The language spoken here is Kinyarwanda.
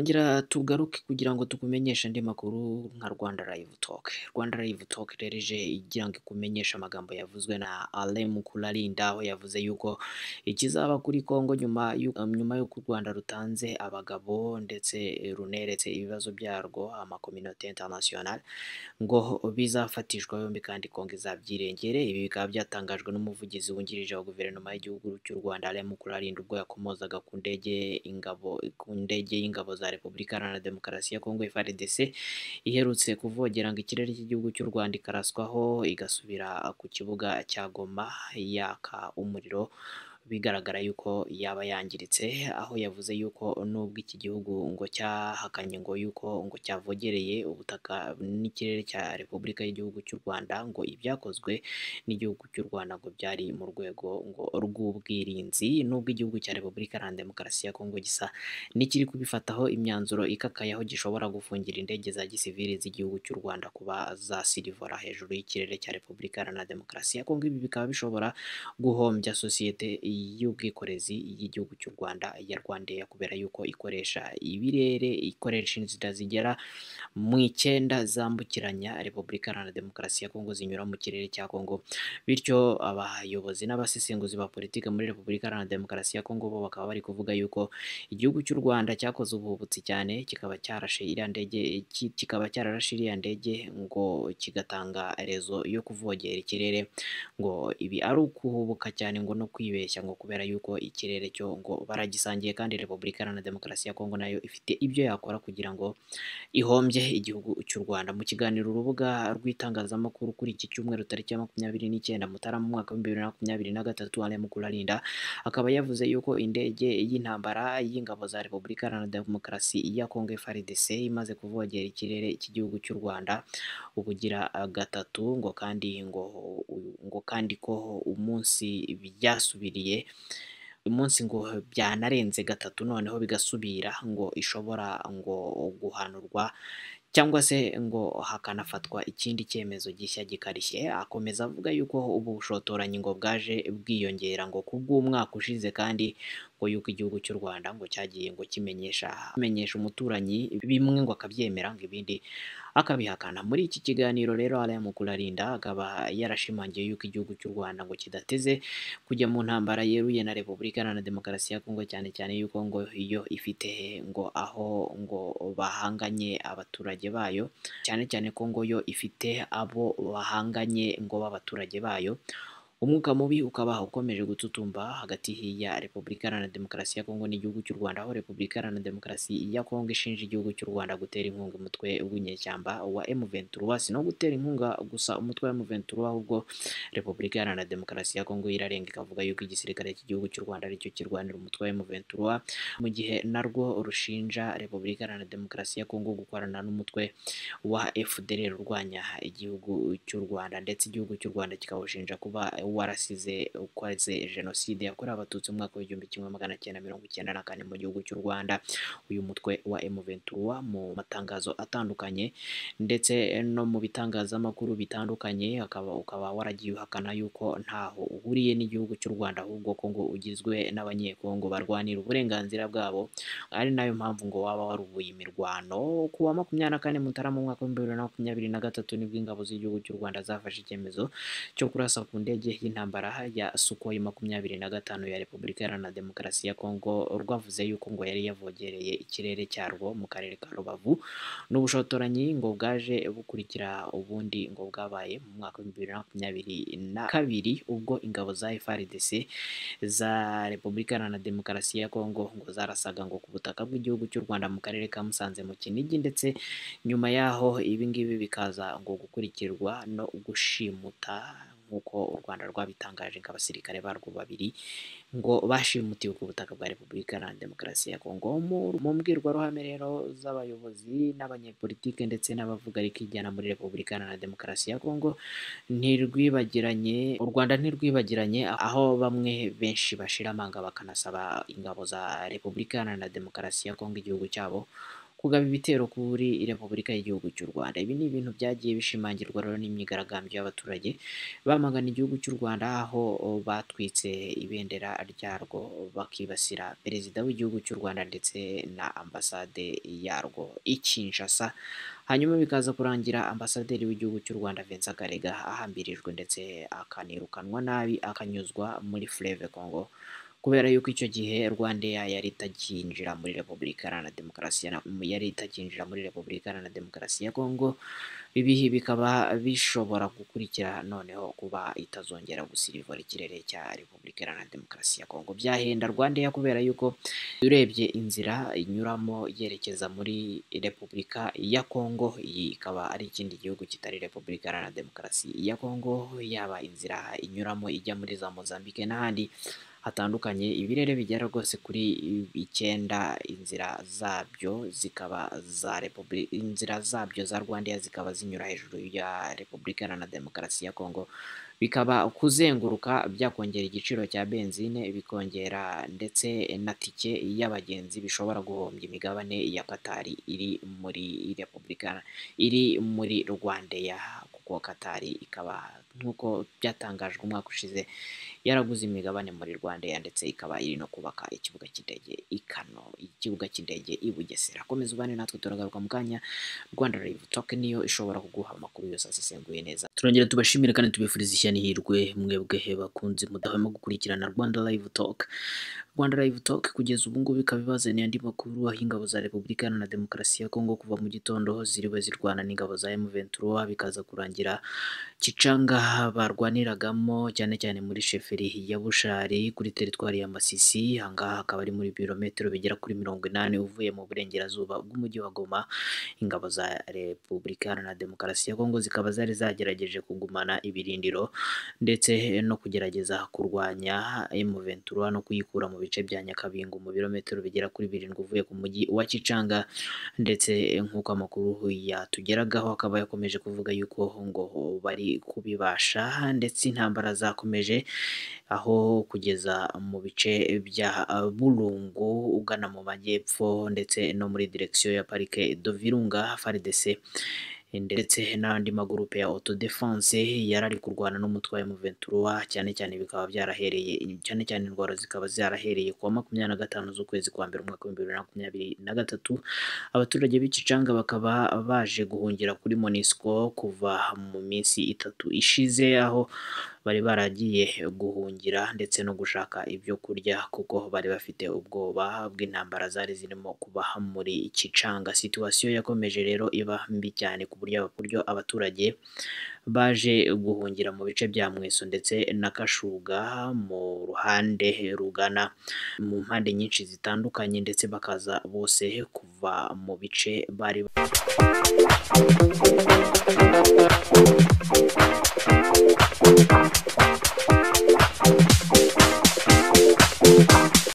Gira tugaruke kugira ngo tukumenyeshe andi makuru nka Rwanda Live Talk. Rwanda Live Talk rero ije igira ngo ikumenyeshe amagambo yavuzwe na Alain Mukurarinda aho yavuze yuko ikizaba kuri Kongo nyuma y'u- um, nyuma y'uko u Rwanda rutanze abagabo ndetse runeretse ibibazo byarwo amakominote international ngo bizafatishwa yombi kandi Kongo izabyirengere. Ibi bikaba byatangajwe n'umuvugizi wungirije wa guverinoma y'igihugu cy'u Rwanda Alain Mukurarinda ubwo yakomozaga ku ndege ingabo ku ndege y'ingabo za Repubulika Iharanira Demokarasi ya Kongo FARDC iherutse kuvogera ngo ikirere cy'igihugu cy'u Rwanda ikaraswaho igasubira ku kibuga cya Goma yaka umuriro bigaragara yuko yaba yangiritse aho yavuze yuko nubwo iki gihugu ngo cyahakanye ngo yuko ngo cyavogereye ubutaka n'ikirere cya Repubulika y'igihugu cy'u Rwanda ngo ibyakozwe n'igihugu cy'u Rwanda ngo byari mu rwego ngo rw'ubwirinzi nubwo igihugu cya Repubulika Iharanira Demokarasi ya Kongo gisa n'ikiri kubifataho imyanzuro ikakaye aho gishobora gufungira indege za gisivili z'igihugu cy'u Rwanda kuba zasilivora hejuru y'ikirere cya Repubulika Iharanira Demokarasi ya Kongo ibi bikaba bishobora guhombya sosiyete y'ubwikorezi y'igihugu cy'u Rwanda ya Rwandair kubera yuko ikoresha ibirere ikoresha inzira zigera mu icyenda zambukiranya Repubulika Iharanira Demokarasi ya Kongo zinyura mu kirere cya Kongo bityo abayobozi n'abasesenguzi ba politiki muri Repubulika Iharanira Demokarasi ya Kongo bo bakaba bari kuvuga yuko igihugu cy'u Rwanda cyakoze ubuhubutsi cyane kikaba cyarashe iriya ndege ki- kikaba cyararashe iriya ndege ngo kigatanga rezo yo kuvogera ikirere ngo ibi ari ukuhubuka cyane ngo no kwibeshya ngo kubera yuko ikirere cyo ngo baragisangiye kandi Repubulika Iharanira Demokarasi ya Kongo nayo ifite ibyo yakora kugira ngo ihombye igihugu cy'u Rwanda. Mu kiganiro urubuga rw'itangazamakuru kuri iki cyumweru tariki ya makumyabiri n'icyenda Mutarama mu mwaka w'ibihumbi bibiri na makumyabiri na gatatu Alain Mukurarinda akaba yavuze yuko indege y'intambara y'ingabo za Repubulika Iharanira Demokarasi ya Kongo FARDC imaze kuvogera ikirere cy'igihugu cy'u Rwanda ubugira gatatu ngo kandi ngo ngo kandi ko umunsi byasubiriye umunsi ngo byanarenze gatatu noneho bigasubira ngo ishobora ngo guhanurwa cyangwa se ngo hakanafatwa ikindi cyemezo gishya gikarishye akomeza avuga yuko ubu bushotoranyi ngo bwaje bwiyongera ngo ku bw'umwaka ushize kandi ngo yuko igihugu cy'u Rwanda ngo cyagiye ngo kimenyesha kimenyesha umuturanyi bimwe ngo akabyemera ngo ibindi akabihakana muri iki kiganiro rero Alain Mukurarinda akaba yarashimangiye yuko igihugu cy'u Rwanda ngo kidateze kujya mu ntambara yeruye na Repubulika Iharanira Demokarasi ya Kongo cyane cyane yuko ngo iyo ifite ngo aho ngo bahanganye abaturage bayo cyane cyane ko ngo yo ifite abo bahanganye ngo b'abaturage bayo umwuka mubi ukaba ukomeje gututumba hagati ya Repubulika Iharanira Demokarasi ya Kongo n'igihugu cy'u Rwanda aho Repubulika Iharanira Demokarasi ya Kongo ishinja igihugu cy'u Rwanda gutera inkunga umutwe w'inyeshyamba wa M23 si no gutera inkunga gusa umutwe wa M23 ahubwo Repubulika Iharanira Demokarasi ya Kongo irarenga ikavuga yuko igisirikare cy'igihugu cy'u Rwanda aricyo kirwanira umutwe wa M23 mu gihe narwo rushinja Repubulika Iharanira Demokarasi ya Kongo gukorana n'umutwe wa FDLR urwanya igihugu cy'u Rwanda ndetse igihugu cy'u Rwanda kikawushinja kuba warasize ukoze jenoside yakorewe abatutsi mu mwaka w'igihumbi kimwe magana cyenda mirongo icyenda na kane mu gihugu cy'u Rwanda uyu mutwe wa M23 mu matangazo atandukanye ndetse no mu bitangazamakuru bitandukanye akaba ukaba waragiye uhakana yuko ntaho uhuriye n'igihugu cy'u Rwanda ahubwo ko ngo ugizwe n'abanyekongo barwanira uburenganzira bwabo ari nayo mpamvu ngo waba warubuye imirwano ku wa makumyabiri na kane Mutarama mu mwaka w'ibihumbi bibiri na makumyabiri na gatatu nibwo ingabo z'igihugu cy'u Rwanda zafashe icyemezo cyo kurasa ku ndege y'intambara ya Sukhoi makumyabiri na gatanu ya Repubulika Iharanira Demokarasi ya Kongo rwavuze yuko ngo yari yavogereye ikirere cyarwo mu karere ka Rubavu n'ubushotoranyi ngo bwaje bukurikira ubundi ngo bwabaye mu mwaka w'ibihumbi bibiri na makumyabiri na kabiri ubwo ingabo za FARDC za Repubulika Iharanira Demokarasi ya Kongo ngo zarasaga ngo ku butaka bw'igihugu cy'u Rwanda mu karere ka Musanze mu Kinigi ndetse nyuma yaho ibi ngibi bikaza ngo gukurikirwa no gushimuta nk'uko u Rwanda rwabitangaje ngo abasirikare barwo babiri ngo bashimutiwe ku butaka bwa Repubulika Iharanira Demokarasi ya Kongo Mu- mu mbwirwaruhame rero z'abayobozi n'abanyepolitike ndetse n'abavuga rikijyana muri Repubulika Iharanira Demokarasi ya Kongo ntirwibagiranye u Rwanda ntirwibagiranye aho bamwe benshi bashira amanga bakanasaba ingabo za Repubulika Iharanira Demokarasi ya Kongo igihugu cyabo kugaba ibitero kuri repubulika y'igihugu cy'u Rwanda ibi ni ibintu byagiye bishimangirwa rero n'imyigaragambyo y'abaturage bamagana igihugu cy'u Rwanda aho batwitse ibendera ryarwo bakibasira perezida w'igihugu cy'u Rwanda ndetse na ambasade yarwo i Kinshasa hanyuma bikaza kurangira ambasaderi w'igihugu cy'u Rwanda Vincent Karega ahambirijwe ndetse akanirukanwa nabi akanyuzwa muri Fleuve Congo kubera yuko icyo gihe Rwanda yari itakinjira muri Repubulika Iharanira Demokarasi yari itakinjira muri Repubulika Iharanira Demokarasi ya Kongo ibihi bikaba bishobora gukurikira noneho kuba itazongera gusirivura ikirere cya Repubulika Iharanira Demokarasi ya Kongo byahenda Rwanda kubera yuko urebye inzira inyuramo yerekeza muri Repubulika ya Kongo iyi ikaba ari ikindi gihugu kitari Repubulika Iharanira Demokarasi ya Kongo yaba inzira inyuramo ijya muri za Mozambique n'ahandi hatandukanye ibirere bigera rwose kuri icyenda inzira zabyo zikaba za repubulika inzira zabyo za rwandair zikaba zinyura hejuru ya repubulika iharanira demokarasi ya kongo bikaba kuzenguruka byakongera igiciro cya benzine bikongera ndetse na tike y'abagenzi bishobora guhombya imigabane ya katari iri muri repubulika iri muri rwandair kuko katari ikaba nk'uko byatangajwe umwaka ushize yaraguze imigabane muri rwandair ndetse ikaba iri no kubaka ikibuga cy'indege i kano ikibuga cy'indege i bugesera komeza ubane natwe turagaruka mu kanya rwanda revu toke niyo ishobora kuguha amakuru yose asesenguye neza turongera tubashimire kandi tubifuriza ishyano ihirwe mwebwe bakunze mudahwema gukurikirana rwanda live talk rwanda live talk kugeza ubu ngubu ikaba ibazaniye andi makuru aho ingabo za repubulika iharanira demokarasi ya kongo kuva mu gitondo ziriwe zirwana n'ingabo za M23 bikaza kurangira kicanga barwaniragamo cyane cyane muri sheferi ya bushari kuri teritwari ya masisi ahangaha akaba ari muri birometero bigera kuri mirongo inani uvuye mu burengerazuba bw'umujyi wa goma ingabo za repubulika iharanira demokarasi ya kongo zikaba zari zagerageje kugumana ibirindiro ndetse no kugerageza kurwanya M23 no kuyikura mu bice bya nyakabingo mu birometero bigera kuri birindwi uvuye ku mujyi wa kicanga ndetse nk'uko amakuru yatugeragaho akaba yakomeje kuvuga yuko ngo bari kubibasha ndetse intambara zakomeje aho kugeza mu bice bya burungu ugana mu majyepfo ndetse no muri direkisiyo ya parike do virunga faridese ndetse n'andi magurupe ya auto defense yari ari kurwana n'umutwe wa M23 cyane cyane bikaba byarahereye cyane cyane indwara zikaba zarahereye ku wa makumyabiri na gatanu z'ukwezi kwa mbere umwaka w'ibihumbi bibiri na makumyabiri na gatatu abaturage b'Ikicanga bakaba baje guhungira kuri Monisco kuva mu minsi itatu ishize aho bari baragiye guhungira ndetse no gushaka ibyo kurya kuko bari bafite ubwoba bw'intambara zari zirimo kuba muri Kicanga situwasiyo yakomeje rero iba mbi cyane ku buryo buryo abaturage baje guhungira mu bice bya Mweso ndetse na Kashuga mu ruhande rugana mu mpande nyinshi zitandukanye ndetse bakaza bose kuva mu bice bari Thank you.